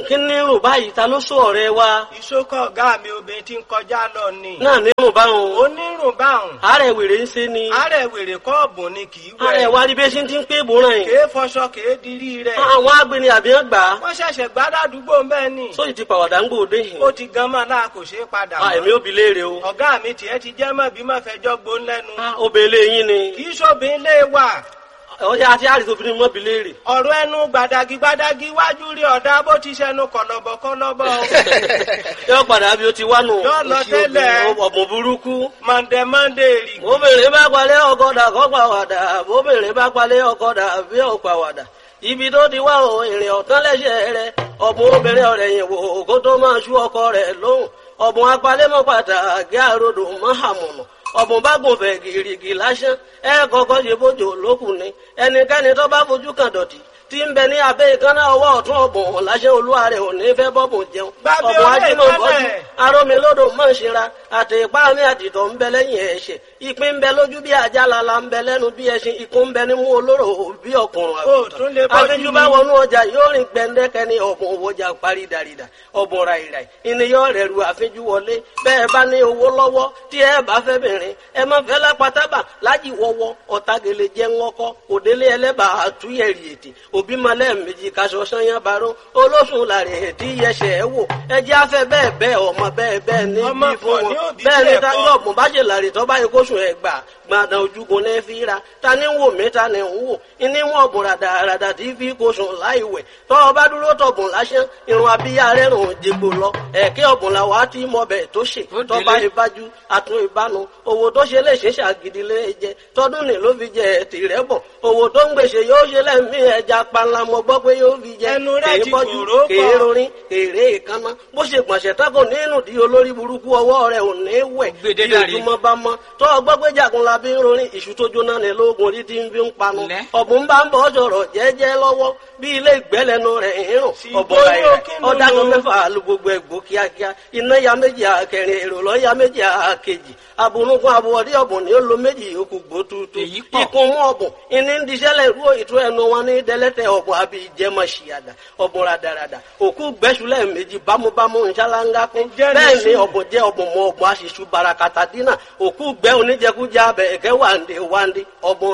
kí ní rùn báyìí ta ló sọ ọ̀rẹ́ wa ìṣókọ̀ ọ̀gá mi obìnrin tí ń kọjá lọ ni. náà ní rùn báwọn onírùn báhùn. àárẹ̀ wèrè ń ṣe ni àárẹ̀ wèrè kọ́ọ̀bù ni kì í wẹ̀. àárẹ̀ wa rí bí ṣe ti ń pé ìbòràn yìí kèé fọṣọ kèé dirí rẹ̀. àwọn agbeni àbíyàn gbà á wọ́n ṣẹ̀ṣẹ̀ gbádàdúgbò bẹ́ẹ̀ ni. sóyì ti pàwàdà ń gbòde yìí ó ti gan mọ́ náà kò ṣeé padà Ah, èmi ò bi léèrè o ọ̀gá mi tiẹ̀ ti jẹ́ mọ́ bí mọ́ fẹjọ́ gbón lẹ́nu. Ah, obìnrin yín ni kì í ṣòbin lé wà. ọjà àti àrìsí obìnrin mọ́ bi léèrè ọ̀rọ̀ ẹnu gbàdàgì gbàdàgì wájú rí ọ̀dà bó ti ṣẹnu kọ̀lọ̀bọ̀ kọ̀lọ̀bọ̀. yóò padà bí o ti wá nù Yóò lọ tẹ́lẹ̀. ọ̀bùn burúkú mọ̀ndẹ̀ mọ̀ndẹ̀ rì. obìnrin bá palẹ̀ ọkọ̀dà kọ́ pàwàdà obìnrin bá palẹ̀ ọkọ̀dà bí ò pàwàdà ibi tó ti wá o èrè ọ̀tán lẹ́sẹ̀ rẹ ọ̀bùn obìnrin ọ̀rẹ́ yìí wò kó tó máa ṣú ọkọ rẹ̀ lóhùn ọ̀bùn apalẹ́mọ́ pàtàkì àròdò mọ́hàmùnà ọ̀bùn bá gùn fẹ̀ gìrìgì lásán ẹ kọ́kọ́ ṣe bójú lókùn ni ẹnikẹ́ni tó bá fojú kan dọ̀tí tí ń bẹ ní abẹ́ ìkànnà ọwọ́ ọ̀tún ọ̀bùn láṣẹ olúwa rẹ̀ ò ní fẹ́ bọ́bùn jẹun Gbàgbé ọ̀bùn ọ̀rẹ́ ajímọ̀ bọ́jú ìkànnà. arómilódò mọ̀ ṣera àti ìpá mi àtìtọ̀ ń bẹ lẹ́yìn ẹ̀ṣẹ̀ ìpín ń bẹ lójú bí ajá lala ń bẹ lẹ́nu bí ẹṣin ikú ń bẹ nímú olóró bí ọkùnrin Ó, tún lè bọ́jú àfijù ni. bá wọnú ọjà yóò rìn gbẹndẹkẹ ní ọ̀bùn òwòjà parí dàrídà ọ̀bùn ràìràì ìníyàn rẹ̀ ru àfijù wọlé bẹ́ẹ̀ bá ní owó lọ́wọ́ tí ẹ bá fẹ́ bìnrin ẹ má fẹ́ lápátábà lájì wọ́wọ́ ọ̀tagele jẹ́ ńlọ́kọ́ òdélé ẹlẹ́bà àtúnyẹ̀rì ètè òbí malẹ̀ méjì kaṣọ sanyá baró olóṣùn làrẹ̀ ètí yẹsẹ̀ ẹ wò ẹjẹ́ afẹ́ bẹ́ẹ̀ bẹ́ẹ̀ ọmọ bẹ́ẹ̀ bẹ́ẹ̀ ní Ọmọ bí fún pọ̀ ní wọn òbí bẹ́ẹ̀ ni tiẹ̀ táyọ̀ kọ́. ọ̀gbọ̀n bá ṣe làrè tó bá yẹ kó sùn ẹ̀ gbà gbàdàn ojúgun lẹ́ fi ra ta ni ń wò mí ta ni ń wò ìní wọn ọ̀bùn ràdàràdà tí fi kó sùn láì wẹ̀ tọ́ ọ bá dúró tọ̀bùn lásán irun abíyá rẹ̀ rùn jẹgbò lọ ẹ̀kẹ́ ọ̀bùn la wàá tí mọ bẹ̀ tó ṣe Ó tọ́ bá délé. ìbájú àtún ìbánu owó tó ṣe lè ṣe ṣàgídí lé jẹ tọdún ní ló fi jẹ tìrẹ bọ owó tó ń gbèsè yóò ṣe lẹ́mí ẹja panla mo gbọ́ pé yóò fi jẹ Ẹnu rẹ̀ kèé ti bọ́jú kòró pọ̀. kèé rorin kèrè ìkànnà bó ṣe gbọ̀nsẹ̀ tako nínú di olórí burúkú ọwọ́ rẹ̀ ò ní wẹ̀ Gbèdé bí dàrí. ojúmọ́ bá mọ́ tó ọgbọ́ pé jagun la bí ń rorin ìṣù tó jóná ní lóògùn orí tí ń fi ń panu Lẹ́. ọ̀bùn bá ń bọ̀ sọ̀rọ̀ jẹ́jẹ́ lọ́wọ́ bí ilé ìgbẹ́lẹ́nu rẹ̀ ń rùn Sì, ọ̀bọ̀ bóyá rẹ̀ kí ló ọ̀dà kan lò? mẹ́fà lu gbogbo ẹ̀gbọ́ kíákíá iná ya méjì àkẹrin èrò lọ́ ya méjì àkejì abunugun abuwọ̀dí ọ̀bùn ni ó lo méjì yòókù gbó tuutu Èyí pọ̀. ikun mú ọ̀bùn ìní ń diṣẹ́lẹ̀ rú ìtú ẹnu wọn ní dẹ́lẹ́tẹ̀ ọ̀bùn àbí ìjẹmọ̀ ṣìyàdà ọ̀bùn radarada òkú gbẹ́sùlẹ̀ méjì bámúbámú nṣáláńgá kún Ǹjẹ́ ní bẹ́ẹ̀ ni sùn? ọ̀bùn jẹ́ ọ̀bùn mọ ọ̀bùn aṣíṣú barakata dínà òkú gbẹ́ oníjẹkújẹ abẹ ẹ̀kẹ́ wàǹdé wàǹdé ọ̀bùn